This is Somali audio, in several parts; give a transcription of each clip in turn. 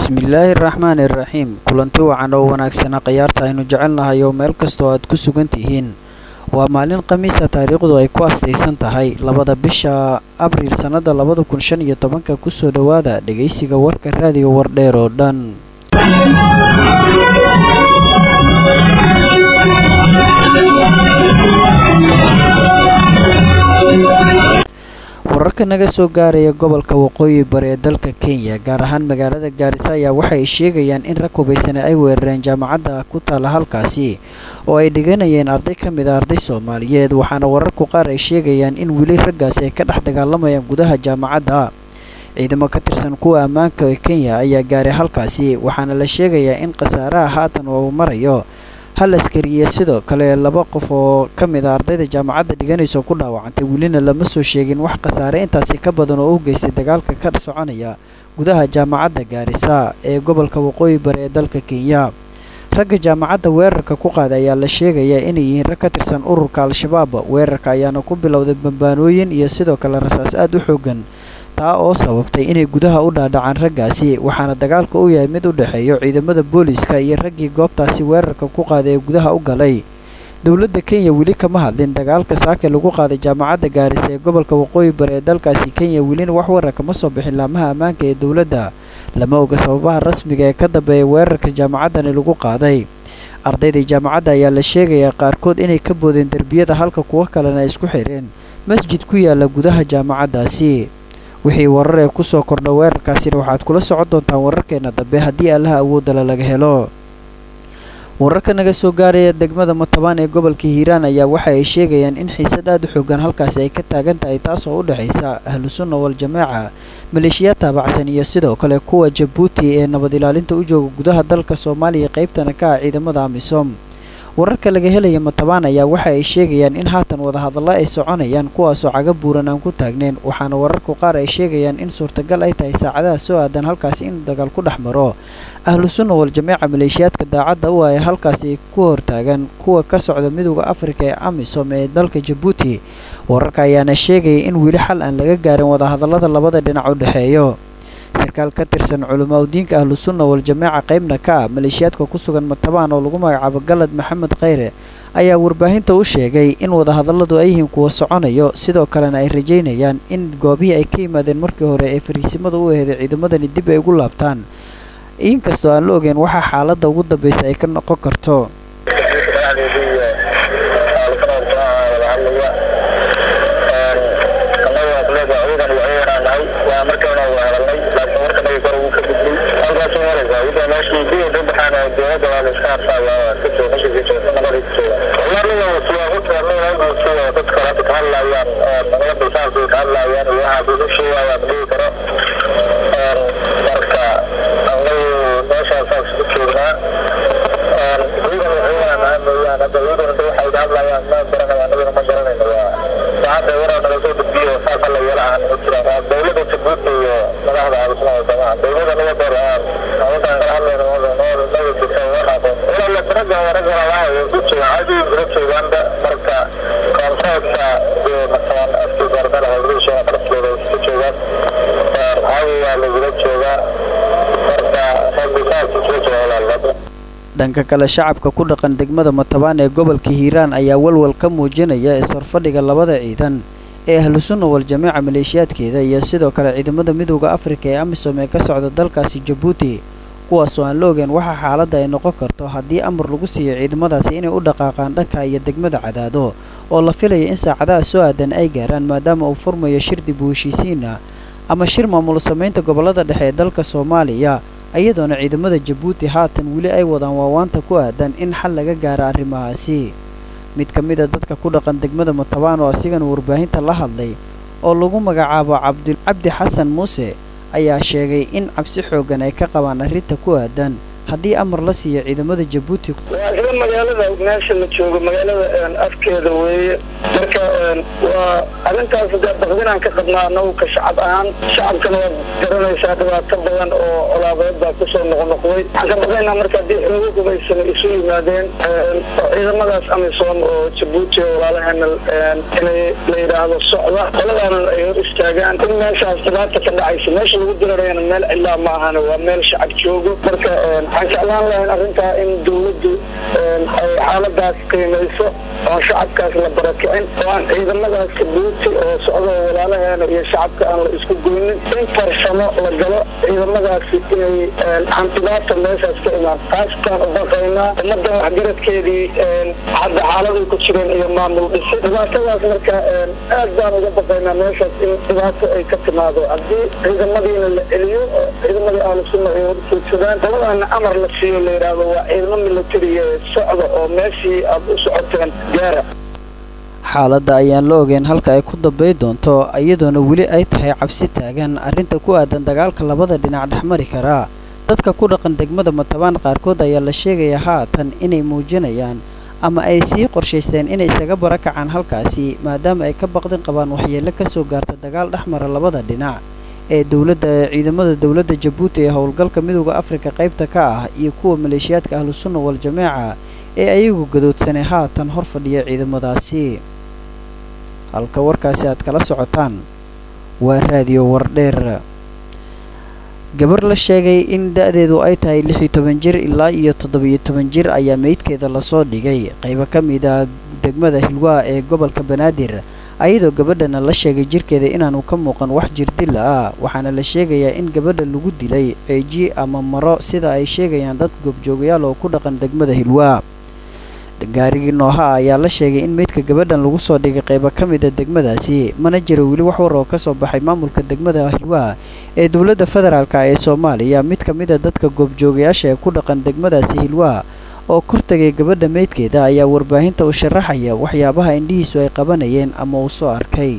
bismillaahi raxmaani raxiim kulanti wacan oo wanaagsana khayaarta aynu jecelnahay oo meel kastoo aad ku sugan tihiin waa maalin khamiisa taariikhdu ay ku astaysan tahay labada bisha abriil sannada labada kun shan iyo tobanka kusoo dhowaada dhegaysiga warka raadiga wardheer oo dhan wararka naga soo gaaraya gobolka waqooyi bari ee dalka kenya gaar ahaan magaalada gaarisa ayaa waxa ay sheegayaan in rag hubaysane ay weerareen jaamacadda ku taala halkaasi oo ay dhiganayeen arday ka mid a arday soomaaliyeed waxaana wararku qaar ay sheegayaan in weli raggaasi ay ka dhex dagaalamayaan gudaha jaamacadda ciidamo ka tirsan kuwa ammaanka ee kenya ayaa gaaray halkaasi waxaana la sheegayaa in khasaaraha haatan uu marayo hal askari iyo sidoo kale laba qof oo ka mid a ardayda jaamacadda dhiganayso ku dhaawacantay welina lama soo sheegin wax khasaare intaasi ka badan oo u geystay dagaalka ka soconaya gudaha jaamacadda gaarisa ee gobolka waqooyi bari ee dalka kenya ragga jaamacadda weerarka ku qaaday ayaa la sheegayaa inay yihiin rag ka tirsan ururka al-shabaab weerarka ayaana ku bilowday bambaanooyin iyo sidoo kale rasaas aad u xoogan taa oo sababtay inay gudaha u dhaadhacaan raggaasi waxaana dagaalka u yahay mid u dhexeeyo ciidamada booliiska iyo raggii goobtaasi weerarka ku qaaday ee gudaha u galay dowladda kenya weli kama hadlin dagaalka saake lagu qaaday jaamacadda gaarisa ee gobolka waqooyi bari ee dalkaasi kenya welina wax warar kama soo bixin laamaha ammaanka ee dowladda lama oga sababaha rasmiga ee ka dambeeya weerarka jaamacaddani lagu qaaday ardayda jaamacadda ayaa la sheegayaa qaarkood inay ka boodeen derbiyada halka kuwo kalena ay isku xireen masjid ku yaala gudaha jaamacaddaasi wixii warar ee kusoo kordha weerarkaasina waxaad kula socon doontaan wararkeena dambe haddii allaha awoodala laga helo wararka naga soo gaaraya degmada matabaan ee gobolka hiiraan ayaa waxa ay sheegayaan in xiisad aad u xoogan halkaasi ay ka taagan tahay taasoo u dhexaysa ahlu sunna wal-jamaaca maleeshiyaad taabacsan iyo sidoo kale kuwa jabuuti ee nabad ilaalinta u jooga gudaha dalka soomaaliya qaybtana ka ah ciidamada amisom wararka laga helaya matabaan ayaa waxa ay sheegayaan in haatan wadahadallo ay soconayaan kuwaasoo caga buuran aan ku taagnayn waxaana wararku qaar ay sheegayaan in suurtagal ay tahay saacadaha soo aadan halkaasi in dagaal ku dhex maro ahlu sunna wal-jamaaca maleeshiyaadka daacadda u ah ee halkaasi ku hortaagan kuwa ka socda midooda afrika ee amisom ee dalka jabuuti wararka ayaana sheegaya in weli xal aan laga gaarin wadahadallada labada dhinac u dhexeeyo sarkaal ka tirsan culamaa udiinka ahlu sunna wal-jamaaca qaybna ka ah maleeshiyaadka ku sugan matabaan oo lagu magacaabo galad maxamed kheyre ayaa warbaahinta u sheegay in wadahadalladu ay yihiin kuwa soconayo sidoo kalena ay rajaynayaan in goobihii ay ka yimaadeen markii hore ee fariisimada u aheeday ciidamadani dib ay ugu laabtaan inkastoo aan la ogeyn waxaa xaaladda ugu dambaysa ay ka noqon karto dhanka kale shacabka ku dhaqan degmada matabaan ee gobolka hiiraan ayaa walwal ka muujinaya is-horfadhiga labada ciidan ee ahlu sunna wal-jamaaca maleeshiyaadkeeda iyo sidoo kale ciidamada midooda afrika ee amisom ee ka socda dalkaasi jabuuti kuwaasoo aan la ogeen waxa xaaladda ay noqon karto haddii amar lagu siiyo ciidamadaasi inay u dhaqaaqaan dhanka iyo degmada cadaado oo la filaya in saacadaha soo aadan ay gaaraan maadaama uu furmayo shir dib u heshiisiina ama shir maamul samaynta gobollada dhexe ee dalka soomaaliya iyadoona ciidamada jabuuti haatan weli ay wadaan waawaanta ku aadan in xal laga gaaro arrimahaasi mid ka mid a dadka ku dhaqan degmada matabaan oo asigana warbaahinta la hadlay oo lagu magacaabo cabdi xasan muuse ayaa sheegay in cabsi xooggan ay ka qabaan arrinta ku aadan haddii amar la siiyo ciidamada jabuuti waa isla magaalada meesha la joogo magaalada afkeeda weeye marka waa arrintaas dee baqdinaan ka qabnaa anagu ka shacab ahaan shacabkana waad garanaysaa dhibaato badan oo colaadeed baa kusoo noqnoqday waxaan ka baqaynaa marka haddii xoogo gubaysana isu yimaadeen ciidamadaas amisom oo jabuuti oo walaalaheena inay la yidhaahdo socda qoladaanan ay hor istaagaan in meeshaas dhibaata ka dhacaysa meesha lagu dirarayana meel cidlaa ma ahana waa meel shacab joogo marka waxaan jeclaan lahayn arrintaa in dawladdu ay xaaladaas qiimayso oon shacabkaas la barakicin oo aan ciidamadaas jabuuti oo socda oo walaalaheena iyo shacabka aan la isku goynin in farsamo la galo ciidamadaasi inay aan dhibaata meeshaas ka imaan taastaan u baqaynaa ummadan waxgaradkeedii hadda xaaladay ku jireen iyo maamul dhisi dhibaatadaas marka aad baan uga baqaynaa meeshaas in dhibaato ay ka timaado haddii ciidamadiina la celiyo ciidamadii ahlusunna ay horjoogsadaan qoladaana amar la siiyo la yidhaahdo waa ciidamo militariga socda oo meeshii aad u socoteen gaara xaaladda ayaan la ogeyn halka ay ku dambay doonto iyadoona weli ay tahay cabsi taagan arrinta ku aadan dagaalka labada dhinac dhexmari karaa dadka ku dhaqan degmada matabaan qaarkood ayaa la sheegayaa haatan inay muujinayaan ama ay sii qorshaysteen inay isaga barakacaan halkaasi maadaama ay ka baqdin qabaan waxyeello ka soo gaarta dagaal dhexmara labada dhinac ee dowladda ciidamada dowladda jabuuti ee howlgalka midooda afrika qaybta ka ah iyo kuwa maleeshiyaadka ahlusunna wal-jameeca ee ayagu gadoodsanay haatan hor fadhiya ciidamadaasi halka warkaasi aad kala socotaan waa raadiyo wardheer gabar la sheegay in da-deedu ay tahay lix iyo toban jir ilaa iyo toddobiyo toban jir ayaa meydkeeda lasoo dhigay qaybo ka mid a degmada hilwaa ee gobolka banaadir ayadoo gabadhana la sheegay jirkeeda inaanu ka muuqan wax jirdila ah waxaana la sheegayaa in gabadha lagu dilay ceeji ama maro sida ay sheegayaan dad goobjoogayaal oo ku dhaqan degmada hilwaa gaarigii nooha ayaa la sheegay in meydka gabadhan lagu soo dhigay qaybo ka mida degmadaasi mana jiro weli wax war oo ka soo baxay maamulka degmada hilwaa ee dowladda federaalk ee soomaaliya mid ka mid a dadka goobjoogayaasha ee ku dhaqan degmadaasi hilwaa oo kortagay gabadha meydkeeda ayaa warbaahinta u sharaxaya waxyaabaha indhihiisu ay qabanayeen ama uu soo arkay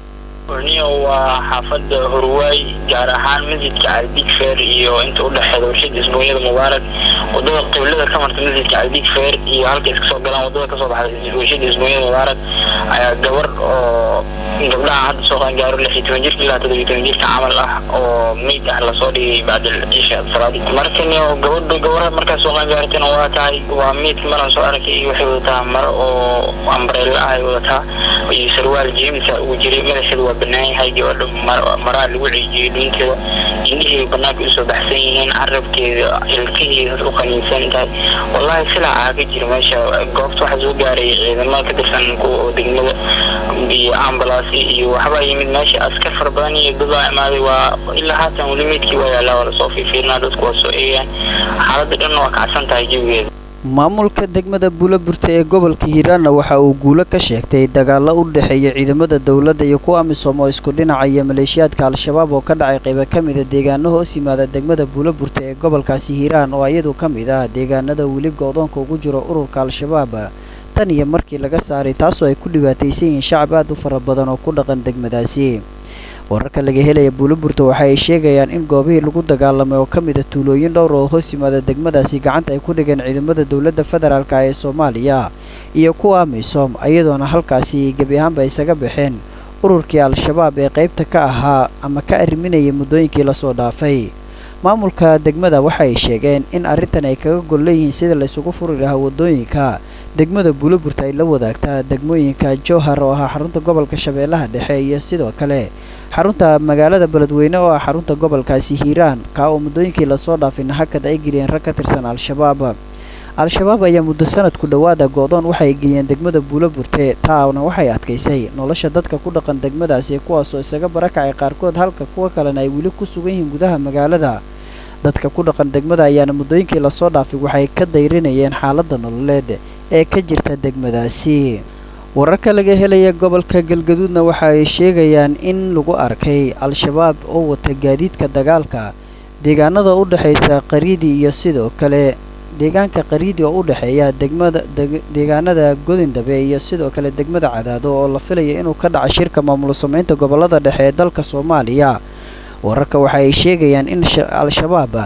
niyo waa xaafada horwaay gaar ahaan masjidka caldig feer iyo inta udhexeeda warshada isbuunyada mubaarak wadada qiblada ka marta masjidka caldig feer iyo halka iska soo galaan wadada kasoo baxda warshada isbuunyada mubaarak ayaa gabar oo gabdhaha hadda soo qaan gaaro lix iyo toban jirka ilaa toddobiyo toban jirka camal ah oo meyd ah lasoo dhigay bacdal cisha salaadi marka niyo gabadha gabaraha markaas soo qaan gaartana waa tahay waa meydka maran soo arkay waxay wadataa maro oo ambrella ah ay wadataa iyo sarwaal jeemisa ugu jiray madaxeeda waa banaan yahay gabadha maraa lagu ceejiyey dhuunteeda indhihii banaanka usoo baxsan yihiin carabkeeda ilkaheeda u qaniinsan tahay wallahi silaaca ka jira meesha goobta waxaa soo gaaray ciidamada ka tirsan kuwa degmada iyo ambulance iyo waxbaa yimid meesha askar fara badan iyo dadaa imaaday waa ilaa haatan weli meydkii waa yaalaa waa lasoo fiifiirinaa dadku waa soo eegayaan xaaladda dhanna waa kacsan tahay jawigeeda maamulka degmada buulaburta ee gobolka hiiraanna waxa uu guulo ka sheegtay dagaalo u dhexeeya ciidamada dowladda iyo kuwa amisom oo isku dhinacaya maleeshiyaadka al-shabaab oo ka dhacay qaybo ka mida deegaano hoos yimaada degmada buulaburta ee gobolkaasi hiiraan oo iyadu ka mid ah deegaanada weli go-doonka ugu jiro ururka al-shabaab tan iyo markii laga saaray taasoo ay ku dhibaataysan yihiin shacab aad u fara badan oo ku dhaqan degmadaasi wararka laga helaya buulaburta waxa ay sheegayaan in goobihii lagu dagaalamay oo ka mid a tuulooyin dhowr oo hoos yimaada degmadaasi gacanta ay ku dhigeen ciidamada dowladda federaalk ee soomaaliya iyo kuwa amisom iyadoona halkaasi gebi ahaanba isaga baxeen ururkii al-shabaab ee qaybta ka ahaa ama ka arriminayay muddooyinkii lasoo dhaafay maamulka degmada waxa ay sheegeen in arrintan ay kaga gol leeyihiin sida laysugu furi lahaa waddooyinka degmada buulaburta ay la wadaagtaa degmooyinka jowhar oo ahaa xarunta gobolka shabeellaha dhexe iyo sidoo kale xarunta magaalada beledweyne oo ah xarunta gobolkaasi hiiraan kaa oo muddooyinkii lasoo dhaafay nahakad ay geliyeen rag ka tirsan al-shabaab al-shabaab ayaa muddo sanadku dhowaada go-doon waxay geliyeen degmada buulaburte taana waxay adkaysay nolosha dadka ku dhaqan degmadaasi kuwaasoo isaga barakacay qaarkood halka kuwa kalena ay weli ku sugan yihiin gudaha magaalada dadka ku dhaqan degmada ayaana muddooyinkii lasoo dhaafay waxay ka dayrinayeen xaaladda nololeed ee ka jirta degmadaasi wararka laga helaya gobolka galgaduudna waxa ay sheegayaan in lagu arkay al-shabaab oo wata gaadiidka dagaalka deegaanada u dhexaysa qariidi iyo sidoo kale deegaanka qariidi oo u dhexeeya degmada deegaanada godindhabe iyo sidoo kale degmada cadaado oo la filaya inuu ka dhaco shirka maamul samaynta gobolada dhexe ee dalka soomaaliya wararka waxa ay sheegayaan in al-shabaab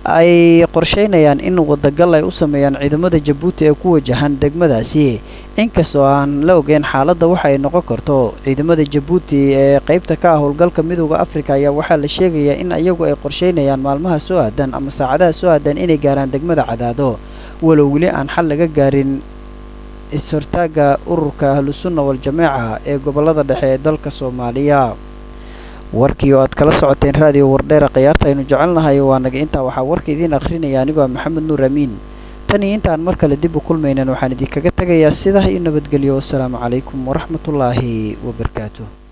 ay qorsheynayaan in wadagal ay u sameeyaan ciidamada jabuuti ee ku wajahan degmadaasi inkastoo aan la ogeyn xaaladda waxa ay noqon karto ciidamada jabuuti ee qaybta ka ah howlgalka midooda afrika ayaa waxaa la sheegayaa in iyagu ay qorsheynayaan maalmaha soo aadan ama saacadaha soo aadan inay gaaraan degmada cadaado walow weli aan xal laga gaarin is-hortaagga ururka ahlusunna wal-jameeca ee gobolada dhexe ee dalka soomaaliya warkii oo aad kala socoteen raadiyo wardheera khiyaarta aynu jecelnahay waa naga intaa waxaa warka idiin akhrinaya anigoo maxamed nuur amiin tan iyo intaan mar kale dib u kulmaynan waxaan idinkaga tegayaa sidaa iyo nabadgelyo wasalaamu calaykum waraxmatullaahi wabarakaatu